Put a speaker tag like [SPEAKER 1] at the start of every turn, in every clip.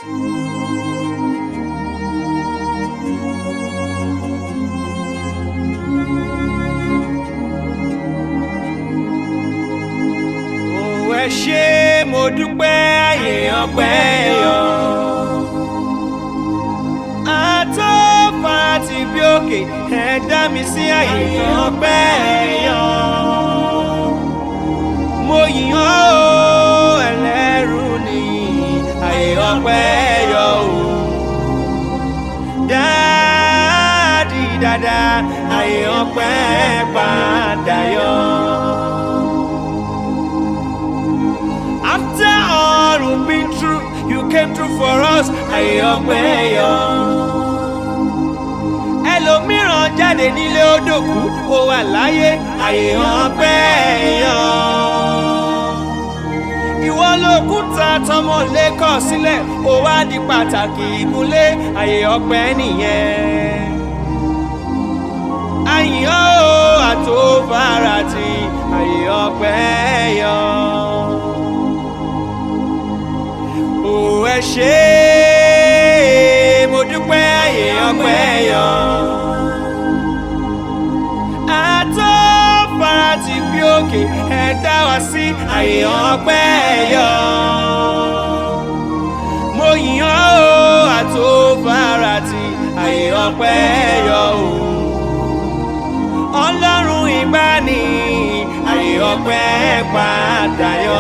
[SPEAKER 1] Ó ẹ ṣé mo dúpẹ́ àyè ọpẹ́ yọ. Àtọ́ farati bí òkè ẹ dá mi sí àyè ọpẹ́ yọ. Mo yìn ọ́ o ẹlẹ́rù ni àyè ọpẹ́ yọ o. Dáàdì dáadáa àyè ọpẹ́ padà yọ. After all we've been through, you came through for us. Àyè ọpẹ́ yọ. Ẹlòmíràn jáde nílé odòkú, ó wà láyé. Àyè ọpẹ́ yọ. Ìwọ lòkúta tọmọ lẹ́kọ̀ sílẹ̀, ó wá di pàtàkì ìgúnlé. Àyè ọpẹ́ nìyẹn. Àyìn ọ́ àtòfarati, àyè ọpẹ́ yọ ó ẹ ṣé mo dúpẹ́ àyè ọpẹ́ yọ. àtọ́ farati bí òkè ẹ dá wa sí àyè ọpẹ́ yọ. mo yìn ọ́ o àtọ́ farati àyè ọpẹ́ yọ o. ọlọ́run ìgbàanì àyè ọpẹ́ padà yọ.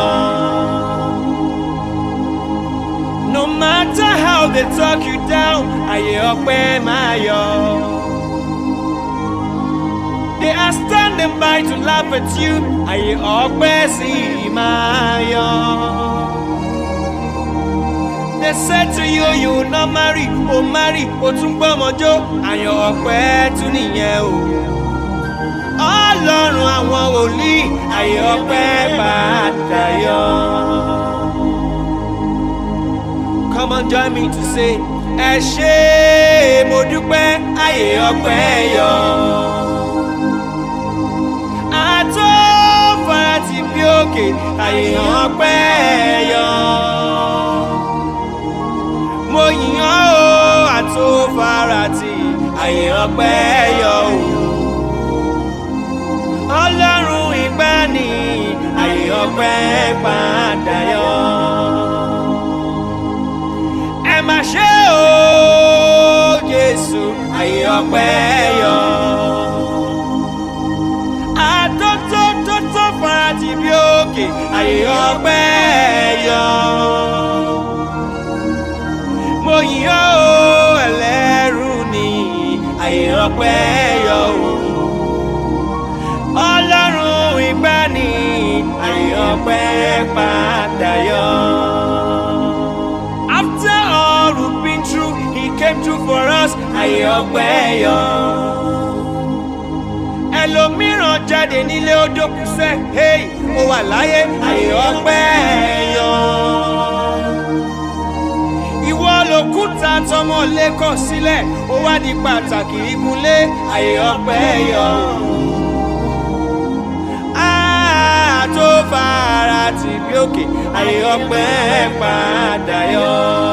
[SPEAKER 1] No matter how they talk you down, àyè ọpẹ́ máa yọ. They are standing by to laugh at you, àyè ọpẹ́ sì máa yọ. They said to you you will not marry, o marry, o tún gbọ́mọjó, àyè ọpẹ́ tún nìyẹn o. Ọlọ́run àwọn wòlíì, àyè ọpẹ́ padà yọ. Come on, join me to say, ẹ ṣé mo dúpẹ́ àyè ọpẹ́ yọ. Àtọ́ farati bí òkè àyè ọpẹ́ yọ. Mo yìn ọ́ o àtọ́ farati àyè ọpẹ́ yọ o. Ọlọ́run ìgbàanì àyè ọpẹ́ padà yọ ẹ má ṣe o Jésù àyè ọpẹ́ yọ. àtótótótó farati bí òkè àyè ọpẹ́ yọ. mo yìn ọ́ o ẹlẹ́rù ni àyè ọpẹ́ yọ o. Ọlọ́run ìgbàanì àyè ọpẹ́ padà yọ. After all we've been through, he came through for us. Àyè ọpẹ́ yọ. Ẹlòmíràn jáde nílé odò kùsẹ́, hey, ó wà láyé. Àyè ọpẹ́ yọ. Ìwọ lòkúta tọmọ lẹ́kọ̀ sílẹ̀, ó wá di pàtàkì ìgúnlé. Àyè ọpẹ́ yọ. Ah, tó fara tì bí òkè àyè ọpẹ́ padà yọ.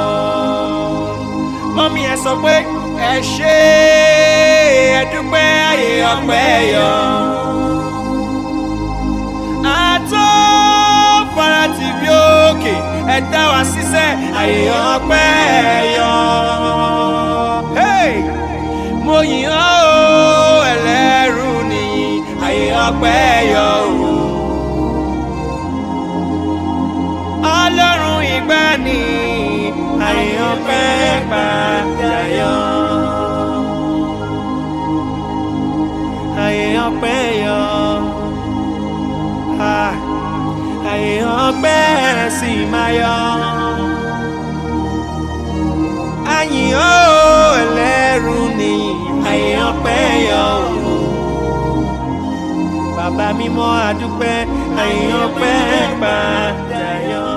[SPEAKER 1] mọ́mí ẹ sọ pé ẹ ṣé ẹ dúpẹ́ àyè ọpẹ́ yọ. àtọ́ fara tì bí òkè ẹ dá wa síṣẹ́ àyè ọpẹ́ yọ. Hey! mo yìn ọ́ o ẹlẹ́rù nìyí àyè ọpẹ́ yọ o. ọlọ́run ìgbàanì àyè ọpẹ́ padà yọ. àyè ọpẹ́ yọ. Ah, àyè ọpẹ́ sì máa yọ. àyìn ó ẹlẹ́rù ni àyè ọpẹ́ yọ. Bàbá mímọ́ àdúpẹ́ àyè ọpẹ́ padà yọ.